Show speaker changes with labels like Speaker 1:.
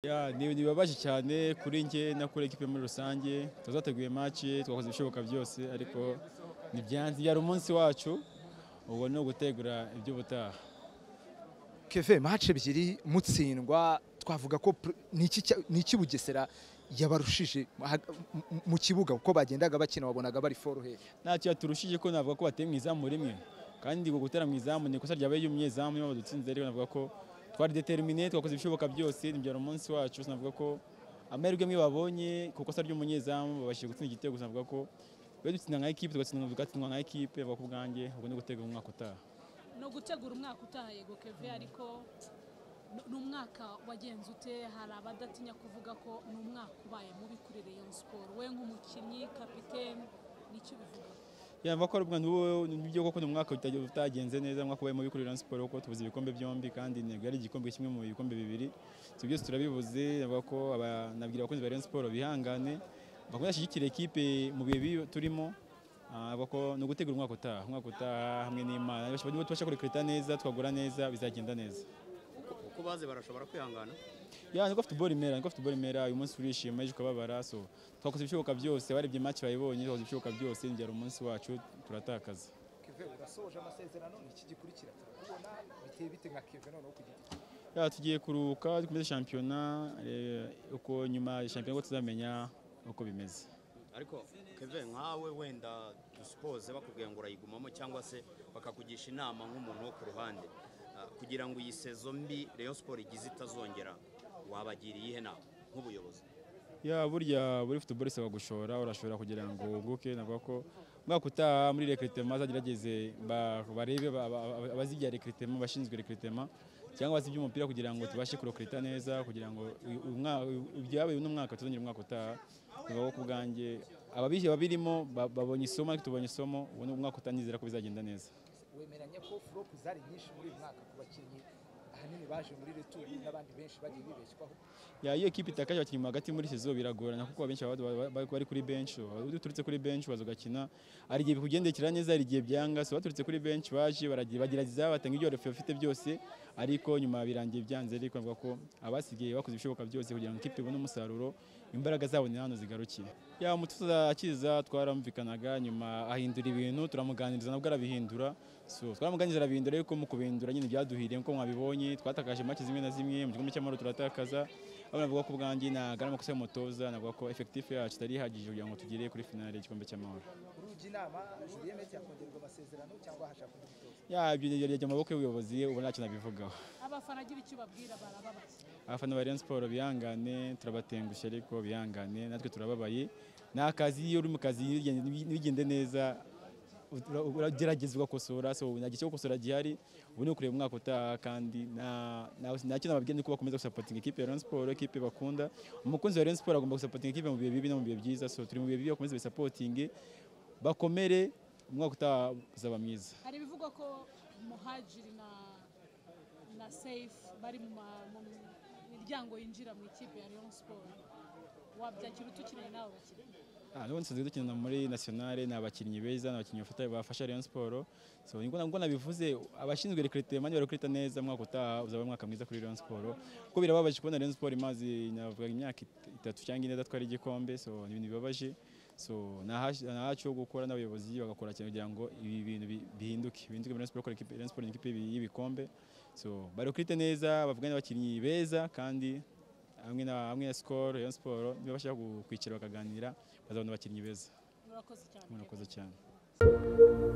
Speaker 1: Yeah, ni bibabaje cyane kuri njye na kuri ekipe muri rusange twazateguye match twakoze ibishoboka byose ariko ntibyanze byari umunsi wacu ubu ni ugutegura iby'ubutaha
Speaker 2: keve match ebyiri mutsindwa twavuga ko pr- ni iki cya- ni iki bugesera yabarushije ha- mu- mu kibuga uko bagendaga bakina wabonaga bari foroheye
Speaker 1: ntacyo yaturushije ko navuga ko bateye mu izamu rimwe kandi ngo gutera mu izamu ni ikosa ryabaye y'umunyezamu niba badutsinze rero navuga ko twari determine twakoze ibishoboka byose ntibyari umunsi wacu navuga ko amahirwe amwe babonye ku ikosa ry'umunyezamu babashije gutsinda igitego gusa navuga ko iyo dutsinda nka ekipe tugatsindwa tugatsindwa nka ekipe navuga ko ubwanjye ubwo ni gutegura umwaka utaha
Speaker 3: no gutegura umwaka utaha yego keve ariko ni umwaka wagenze ute hari abadatinya kuvuga ko ni umwaka ubaye mubi kuri Rayon Sport we nk'umukinnyi kapitene nicyo bivuga
Speaker 1: yava ko rubwa n'uwo n'ibyo koko ni umwaka utajya- utagenze neza umwaka ubaye mubi kuri Rayon Sport kuko tubuze ibikombe byombi kandi intego yari igikombe kimwe mu bikombe bibiri ibyo byose turabibuze navuga ko aba- nabwira abakunzi ba Rayon Sport bihangane bakomeze bashyigikire ekipe mu bihe bibi turimo Ah, avuga ko ni ugutegura umwaka utaha umwaka utaha hamwe n'Imana niba tubasha kurikirita neza twagura neza bizagenda neza
Speaker 4: uko baze barashobora kwihangana
Speaker 1: ya niko football imera niko football imera uyu munsi turishima ejo ukababara so twakoze ibishoboka byose barebye match bayibonye twakoze ibishoboka byose ntibyari umunsi wacu turatakaza
Speaker 2: keve urasoje amasezerano ni iki gikurikira turakubona biteye bite nka keve noneho ku giti
Speaker 1: Ya, tugiye kuruhuka dukomeze shampiyona eh, uko nyuma ya shampiyona uko tuzamenya uko bimeze
Speaker 4: ariko keve nkawe wenda dusipoze bakubwiye ngo urayigumamo cyangwa se bakakugisha inama nk'umuntu wo ku ruhande Ah, kugira ngo iyi sezo mbi Rayon Sport igize itazongera wabagira iyihe nama nk'ubuyobozi
Speaker 1: ya burya buri football isaba gushora urashobora kugira ngo wunguke navuga ko umwaka utaha muri recrutement azagerageze ba- barebe ba- ba- ba- abazibya recrutement bashinzwe recrutement cyangwa abazi iby'umupira kugira ngo tubashe kurokrita neza kugira ngo uyu- uyu mwa- uyu- ibyabaye uno mwaka tuzongera umwaka utaha navuga ko ku bwanjye ababihe babirimo ba- babonye isomo ariko tubonye isomo ubu ni umwaka utaha nizera ko bizagenda neza
Speaker 2: wemeranya ko flop zari nyinshi muri uyu mwaka ku bakinnyi ahanini baje muri returi n'abandi benshi bagiye bibeshywaho
Speaker 1: Ya, iyo ekipe itakaje abakinnyi mu hagati muri sezo biragorana kuko abenshi baba baba- baba- bari kuri bench uba uturutse kuri bench baza ugakina hari igihe bikugendekera neza hari igihe byanga so baturutse kuri bench baje baragira- bagerageza batanga ibyo bari bafite byose ariko nyuma birangiye byanze ariko bavuga ko abasigaye bakoze ibishoboka byose kugira ngo ikipe ibone umusaruro imbaraga zabo ni hano zigarukiye ya umutoza akiza twaramvikanaga nyuma ahindura ibintu turamuganiriza nabwo arabihindura so twaramuganiriza arabihindura ariko mu kubihindura nyine byaduhiriye nk'uko mwabibonye twatakaje make zimwe na zimwe mu gikombe cy'amahoro turatakaza abo navuga ko ubwanjye nagana amakosa y'umutoza navuga ko efekitifu yacu itari ihagije kugira ngo tugere kuri finale y'igikombe cy'amahoro
Speaker 2: urujya inama julien meti yakongererwa amasezerano cyangwa hashaka undi mutoza
Speaker 1: ya ibyo byajya mu maboko y'ubuyobozi ubu ntacyo nabivugaho
Speaker 3: abafana agira icyo babwira barababaza
Speaker 1: abafana ba Rayon Sport bihangane turabatengushye ariko bihangane natwe turababaye ni akazi iyo uri mu kazi nibigende- nibigende neza ura- uragerageza ugakosora so nta gice cyo gukosora gihari ubu ni ukureba umwaka utaha kandi nta- nta- nta kintu nababwiye ni uko bakomeza gusapotinga ikipe ya Rayon Sport ikipe bakunda umukunzi wa Rayon Sport agomba gusapotinga ikipe mu bihe bibi no mu bihe byiza so turi mu bihe bibi bakomeze bisapotinge bakomere umwaka utaha uzaba mwiza
Speaker 3: hari ibivugwa ko muhajiri na na seyifu bari mu ma- mu miryango yinjira mu ikipe ya Rayon Sport wabyakira utukiriye n'abo bakinnyi
Speaker 1: Ah, n'ubundi dusanzwe dukina muri nationale ni abakinnyi beza ni abakinnyi bafata- bafasha Rayon Sport so niko nabwo nabivuze abashinzwe recrutement barakurita neza umwaka utaha uzaba umwaka mwiza kuri Rayon Sport kuko birababaje kubona Rayon Sport imaze navuga imyaka it- itatu cyangwa ine datwara igikombe so ni ibintu bibabaje so nahacu ho gukora n'abayobozi bagakora cyane kugira ngo ibi bintu bi- bihinduke bihinduke muri Rayon Sport kuko ikipe- Rayon Sport ni ikipe y'ibikombe so barekurite neza bavugane n'abakinnyi beza kandi hamwe na hamwe na skol Rayon Sport niba bashaka kwicara bakaganira bazabona abakinnyi beza
Speaker 3: murakoze cyane
Speaker 1: murakoze cyane